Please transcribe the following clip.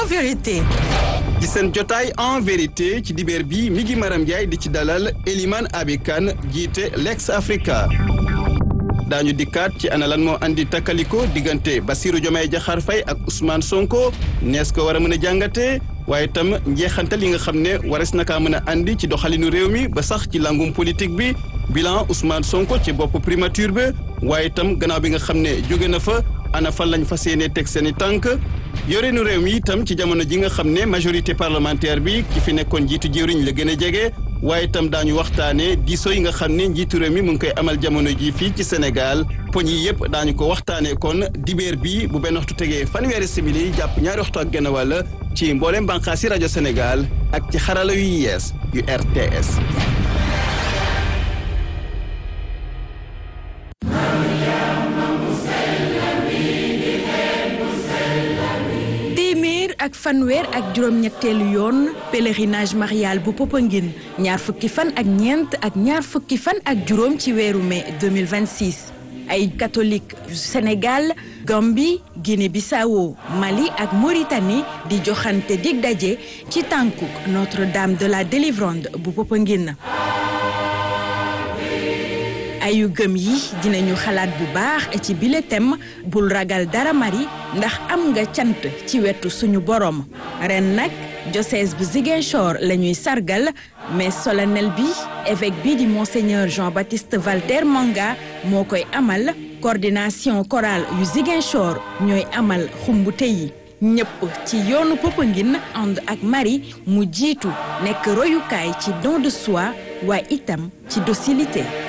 vérité. ci seen jotaay en vérité ci dibeer bi mi ngi Maram Ndiaye di ci dalal Eliman Abikan jiite Lex Africa daañu dikkaat ci ana lan moo andi takkaliko diggante Bassirou Diomaye Diakhar Faye ak Ousmane Sonko nees ko war a mën a jàngatee waaye itam njeexantal yi nga xam ne wares na kaa mën a andi ci doxalinu réew mi ba sax ci langum politique bi bilan Ousmane Sonko ci bopp primature bi waaye itam gannaaw bi nga xam ne jóge na fa ana fan lañ fas yéene teg seen i tànk yoreenu réew mi itam ci jamono ji nga xam ne majorité parlementaire bi ki fi nekkoon njiitu jëwriñ la gën a jege waaye itam daañu waxtaanee diisoo yi nga xam ne njiitu réew mi mu ngi koy amal jamono ji fii ci Sénégal poñ yi yëpp daañu ko waxtaanee kon dibeer bi bu benn waxtu tegee fanweeri simili jàpp ñaari waxtu ak genn wàll ci mboolem bànqaasi rajo Sénégal ak ci xarala yu yees yu RTS. ak fanweer ak juróom-ñetteelu yoon pèlerinage marial bu Popenguine ñaar fukki fan ak ñeent ak ñaar fukki fan ak juróom ci weeru mai 2026 ay catholique Sénégal Gambie Guinée-Bissau Mali ak Mauritanie di joxante dig daje ci tànkuk Notre-Dame de la Délivrande bu Popenguine ayu gëm yi dinañu xalaat bu baax ci bile thème bul ragal dara mari ndax am nga cant ci wetu suñu borom ren nag diocèse bu Ziguinchor la ñuy sargal mais solennel bi évêque bi di monseigneur Jean-Baptiste Valter Manga moo koy amal coordination chorale yu Ziguinchor ñooy amal xumbute yi ñëpp ci yoonu Popenguine ànd ak Marie mu jiitu nekk royukaay ci don de soi waaye itam ci docilité